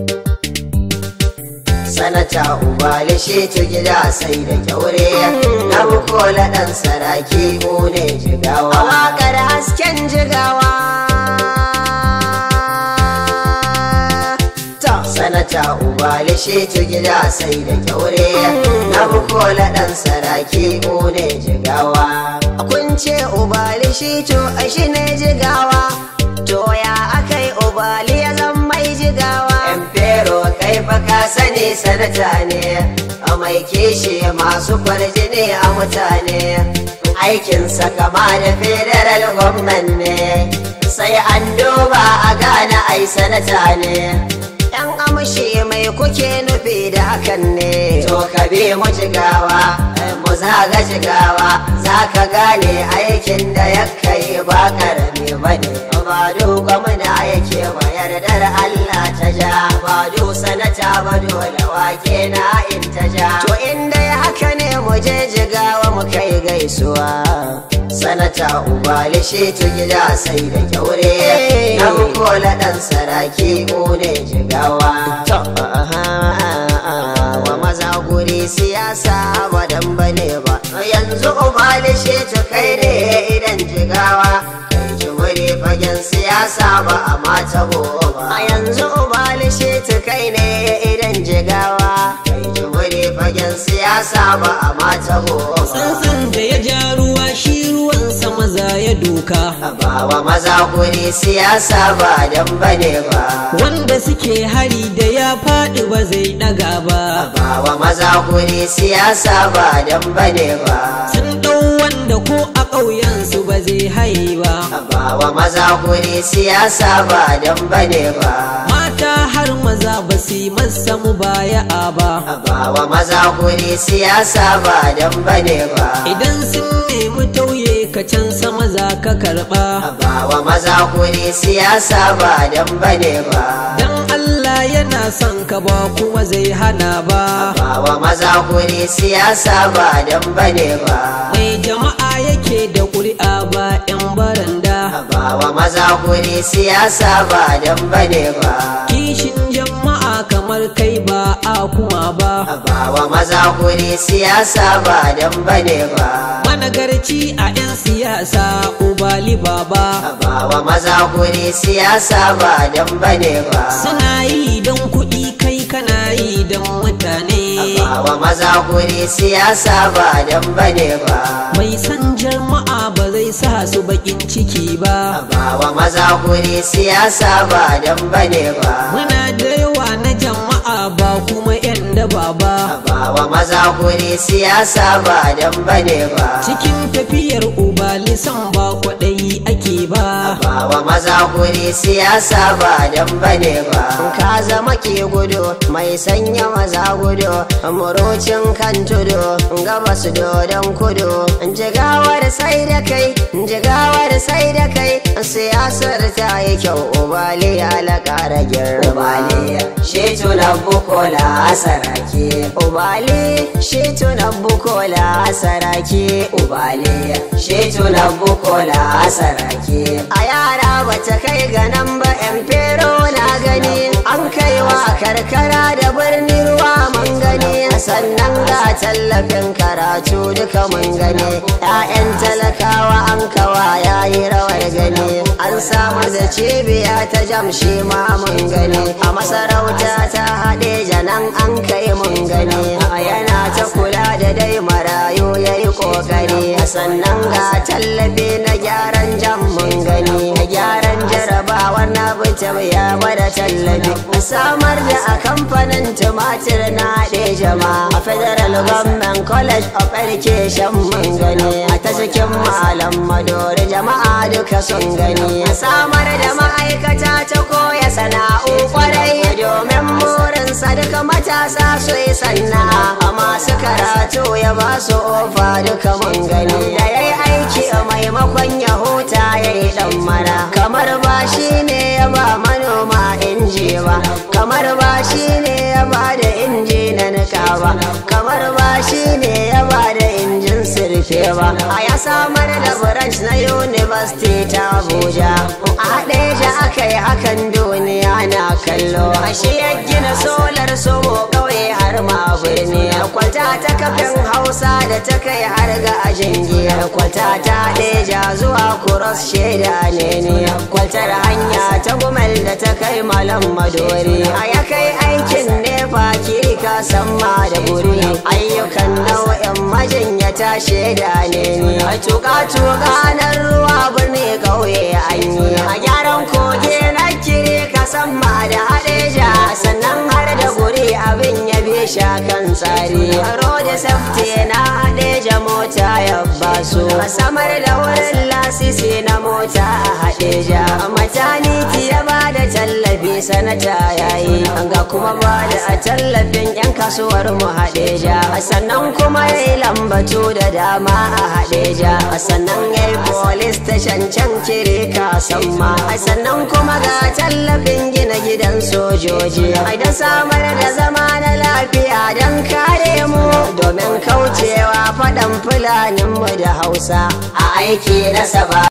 sanata ubali shi tu gida sai da kyaure na bukola dan saraki mu ne jigawa Waƙar hasken jigawa ta sanata ubali shi tu gida sai da kyaure na bukola dan saraki mu ne jigawa kun ce ubali shi to a shi ne jigawa to ya akai ubali ya zan mai jigawa yan fero kai fa ka sani sanata ne a mai kishi masu kwarjini a mutane aikinsa kama da federal gwamnan ne sai an duba a gane ai sanata ne yan amshi mai kuke nufi da hakan ne to ka bi mu jigawa mu zaga jigawa za ka gane aikin da ya kai ba karami ba ne ba duka muna yake ba yardar Allah ta ja ba du sanata ba dole wake na in ta ja to inda ya haka ne mu je jigawa mu kai gaisuwa sanata ubali shi tu gida sai da kyaure na kola dan saraki mu ne jigawa to wa maza guri siyasa ba dan bane ba yanzu ubali shi tu kai ne idan jigawa kai jimuri fagen siyasa ba a mata ba a yanzu ubali shi kai ne idan jigawa kai jimuri fagen siyasa ba a mata ba Tsantsan da ya ja ruwa shi ruwan sama za ya doka. ba wa maza guri siyasa ba dan bane ba Wanda suke hari da ya faɗi ba zai ɗaga ba. ba wa maza guri siyasa ba dan bane ba Sun ɗau wanda ko a ƙauyensu ba zai haye ba. ba wa maza guri siyasa ba dan bane ba Mata har maza ba su yi masa mu baya ba. ba wa maza guri siyasa ba dan bane ba Idan sun nemi tauye ka can sama za ka karɓa. ba wa maza guri siyasa ba dan bane ba Dan Allah yana son ka ba kuma zai hana ba. ba wa maza guri siyasa ba dan bane ba Mai jama'a yake da ƙuri'a ba 'yan baranda. ba wa maza guri siyasa ba dan bane ba Kishin jama'a kamar kai ba a kuma ba. ba wa maza guri siyasa ba dan bane ba Managarci a 'yan siyasa ubali baba. ba wa maza guri siyasa ba dan bane ba Suna yi don kuɗi kai kana yi don mutane. ba wa maza guri siyasa ba dan bane ba Mai san jama'a ba zai sa su bakin ciki ba. ba wa maza guri siyasa ba dan bane ba Muna da yawa na jama'a ba kuma 'yan daba ba. ba wa maza guri siyasa ba dan bane ba Cikin tafiyar ubali san ba kwaɗayi ake ba. ba wa maza guri siyasa ba dan bane ba ka zama ke gudu mai sanya maza gudu murocin kan tudu gabas dodon kudu jigawar sai da kai jigawar sai da kai siyasar ta yi kyau ubali ya laƙara girma ubali shi tunan bukola sarake ubali shi tunan bukola saraki ubali shi tunan bukola sarake a yara bata kai ga nan ba yan fero na gani an kaiwa karkara da birni ruwa mun gani sannan ga tallafin karatu duka mun gani 'ya'yan talakawa an kawa yayi rawar gani an samar da cibiya ta jamshi ma mun gani a masarauta ta haɗe janan an kai mun gani yana ta kula da dai marayu yayi kokari sannan ga tallafi na gyaran jam mun gani na gyaran jarabawa na bita ya bada tallafi samar da a kamfanin tumatir na haɗe jama a federal government college of education mun gani a ta cikin malam madori jama'a duka sun gani samar da ma'aikata ta koya sana'u kwarai domin burinsa duka matasa su yi sana'a a masu karatu ya ba su ofa duka mun gani da ya yi aiki a maimakon ya huta ya yi dan mana kamar ba shi ne ya ba manoma inji ba kamar ba shi ne ya ba da inji na nika ba kamar ba shi ne ya ba da injin sirfe ba a ya samar da branch na university ta abuja a haɗe aka yi hakan duniya na kallo a shi ya gina solar somo kauye har ma birni kwalta ta kafin hausa da ta kai har ga ajin giya kwalta ta ɗeja zuwa kuros shaida ne ne kwaltar hanya ta gumel da ta kai malam madori a ya kai aikin nefa kiri ka san ma da buri ayyukan nau'in majinyata shaida ne ne a tuka tuka na ruwa birni kauye an yi a gyaran koge na kiri ka san ma da haɗeja sannan har da guri abin ya bi kan tsari road safety na haɗeja mota ya basu a samar da wurin lasisi na mota a haɗeja mataniti ya ba da tallafi sanata yayi ga kuma ba da a tallafin yan kasuwar mu haɗeja sannan kuma ya yi lambatu da dama a haɗeja sannan ya yi police station can kire ka ma sannan kuma ga tallafin gina gidan sojoji idan samar da zama na lafiya don kare mu domin kaucewa faɗan fulaninmu da hausa a aiki na saba